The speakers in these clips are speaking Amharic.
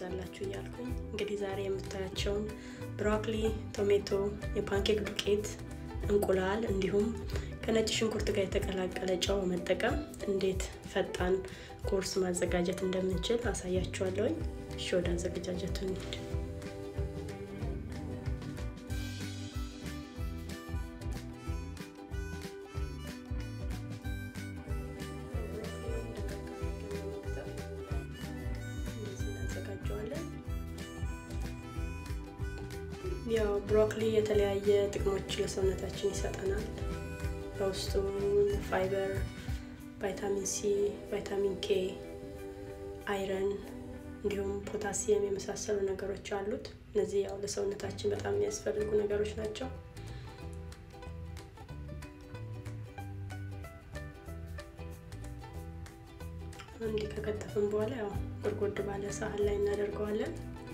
ይብዛላችሁ እያልኩኝ እንግዲህ ዛሬ የምታያቸውን ብሮኮሊ፣ ቶሜቶ፣ የፓንኬክ ዱቄት፣ እንቁላል እንዲሁም ከነጭ ሽንኩርት ጋር የተቀላቀለ ጨው መጠቀም እንዴት ፈጣን ቁርስ ማዘጋጀት እንደምንችል አሳያችኋለሁኝ። እሺ ወደ አዘገጃጀቱ እንሂድ። ያው ብሮኮሊ የተለያየ ጥቅሞች ለሰውነታችን ይሰጠናል። በውስጡ ፋይበር፣ ቫይታሚን ሲ፣ ቫይታሚን ኬ፣ አይረን እንዲሁም ፖታሲየም የመሳሰሉ ነገሮች አሉት። እነዚህ ያው ለሰውነታችን በጣም የሚያስፈልጉ ነገሮች ናቸው። እንዲህ ከከተፍን በኋላ ያው ጎድጎድ ባለ ሳህን ላይ እናደርገዋለን።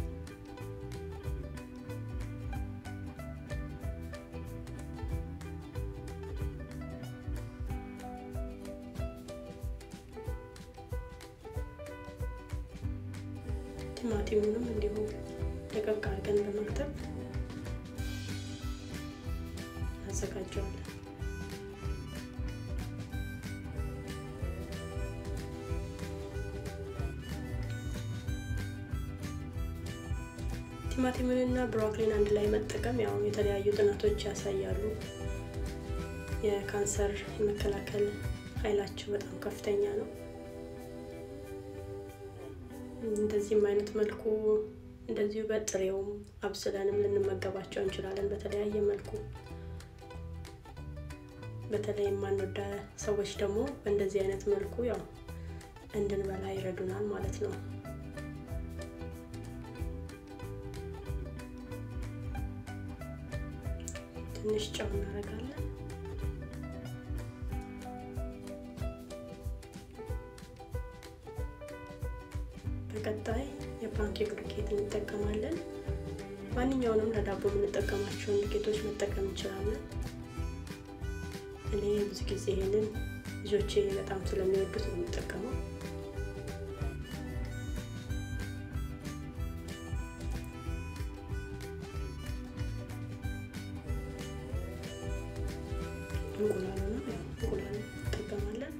ቲማቲሙንም እንዲሁ ደቀቅ አድርገን በመክተፍ እናዘጋጀዋለን። ቲማቲምንና ብሮኮሊን አንድ ላይ መጠቀም ያው የተለያዩ ጥናቶች ያሳያሉ የካንሰር የመከላከል ኃይላቸው በጣም ከፍተኛ ነው። እንደዚህም አይነት መልኩ እንደዚሁ በጥሬውም አብስለንም ልንመገባቸው እንችላለን። በተለያየ መልኩ በተለይ የማንወዳ ሰዎች ደግሞ በእንደዚህ አይነት መልኩ ያው እንድንበላ ይረዱናል ማለት ነው። ትንሽ ጨው እናደርጋለን። በቀጣይ የፓንኬክ ዱቄት እንጠቀማለን። ማንኛውንም ለዳቦ የምንጠቀማቸውን ዱቄቶች መጠቀም እንችላለን። እኔ ብዙ ጊዜ ይሄንን ልጆቼ በጣም ስለሚወዱት ነው የምጠቀመው። እንቁላሉ ነው ያው እንቁላሉ እንጠቀማለን።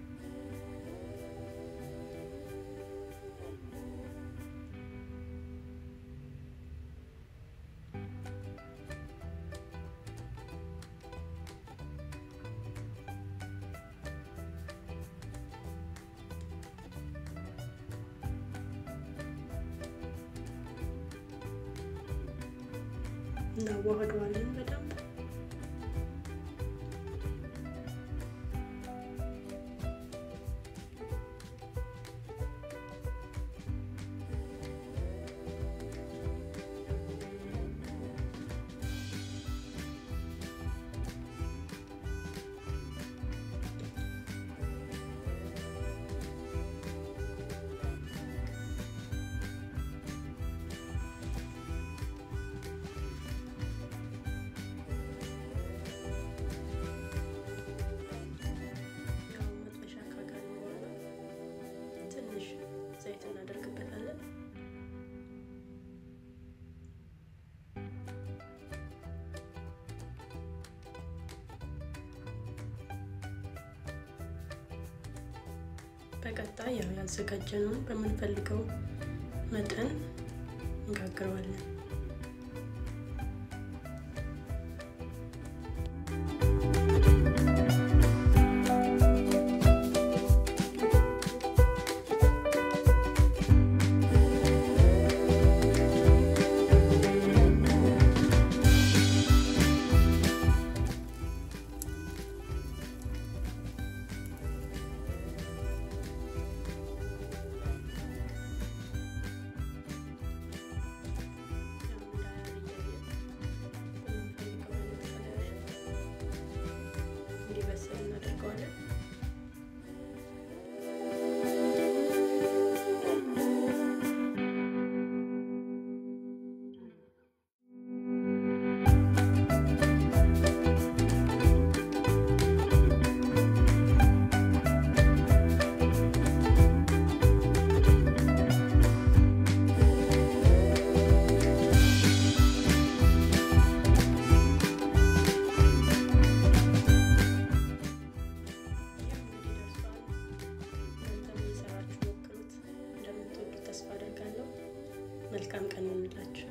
እናዋህደዋለን በደንብ ዘይት እናደርግበታለን። በቀጣይ ያው ያዘጋጀነውን በምንፈልገው መጠን እንጋግረዋለን። መልካም ቀን ይሆንላችሁ።